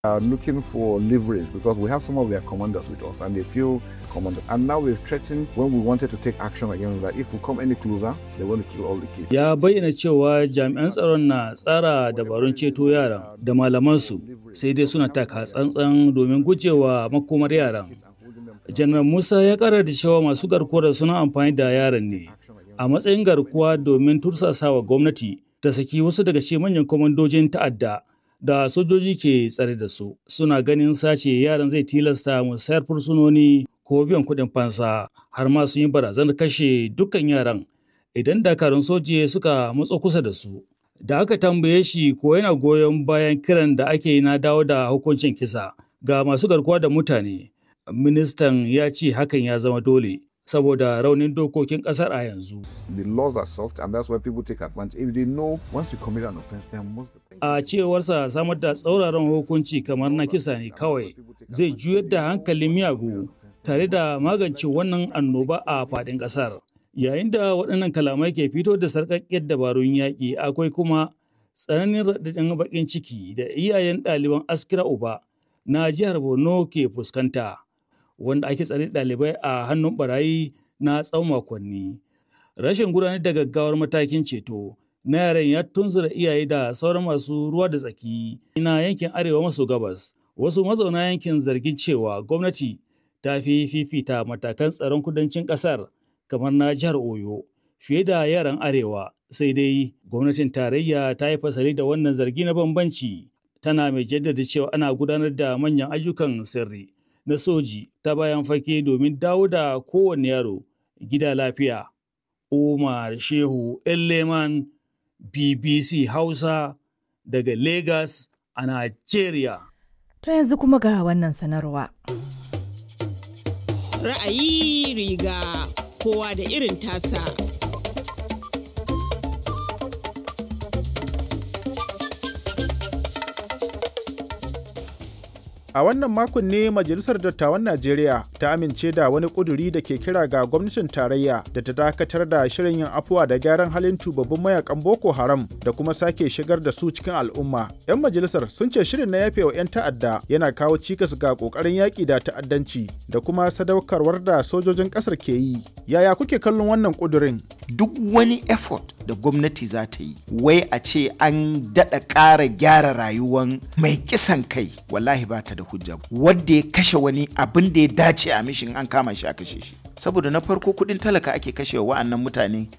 are looking for leverage because we have some of their commanders with us and they feel commanded. And now we've threatened when we wanted to take action against that if we come any closer, they want to kill all the kids. Ya bayyana cewa jami'an tsaron na tsara dabarun ceto yaran da malamansu sai dai suna taka tsantsan domin gujewa makomar yaran. Janar Musa ya kara da cewa masu garkuwar suna amfani da yaran ne a matsayin garkuwa domin tursasawa gwamnati ta saki wasu daga cikin manyan kwamandojin ta'adda da sojoji ke tsare da su suna ganin sace yaran zai tilasta musayar fursunoni ko biyan kuɗin fansa har ma sun yi barazanar kashe dukkan yaran idan dakarun soji suka matso kusa da su da aka tambaye shi ko yana goyon bayan kiran da ake yi na dawo da hukuncin kisa ga masu garkuwa da mutane ministan ya ce hakan ya zama dole saboda raunin dokokin kasar a yanzu. The laws are soft and that's why people take advantage. If they know once you commit an offense, they must be A cewarsa samar da tsauraran hukunci kamar na kisa ne kawai zai juyar da hankalin miyagu tare da magance wannan annoba a faɗin ƙasar. Yayin da waɗannan kalamai ke fito da sarƙaƙƙiyar dabarun yaƙi akwai kuma tsananin raɗaɗin baƙin ciki da iyayen ɗaliban askira uba na jihar Borno ke fuskanta. wanda ake tsare ɗalibai a hannun barayi na tsawon makonni. Rashin gudanar da gaggawar matakin ceto na yaran ya tunzura iyaye da sauran masu ruwa da tsaki na yankin arewa maso gabas. Wasu mazauna yankin zargin cewa gwamnati ta fi fifita matakan tsaron kudancin ƙasar kamar na jihar Oyo fiye da yaran arewa sai dai gwamnatin tarayya ta yi fasali da wannan zargi na bambanci tana mai jaddada cewa ana gudanar da manyan ayyukan sirri na soji ta bayan fage domin dawo da kowane yaro gida lafiya. Umar Shehu Leman BBC Hausa daga Lagos a Nigeria. To yanzu kuma ga wannan sanarwa. Ra'ayi riga kowa da irin tasa. A wannan makon ne Majalisar Dattawan Najeriya ta amince da wani ƙuduri da ke kira ga gwamnatin tarayya da ta dakatar da shirin yin afuwa da gyaran halin tubabbin mayakan Boko Haram da kuma sake shigar da su cikin al'umma. 'Yan majalisar sun ce shirin na yafe wa 'yan ta'adda yana kawo cikas ga ƙoƙarin yaƙi da ta'addanci da kuma sadaukarwar da sojojin ƙasar ke yi. Yaya kuke kallon wannan ƙudurin? Duk wani effort da gwamnati za ta yi, wai a ce an daɗa ƙara gyara rayuwan mai kisan kai, wallahi ba ta da hujja wadda ya kashe wani abin da ya dace a mishin an kama shi a kashe shi saboda na farko kudin talaka ake kashe wa wa'annan mutane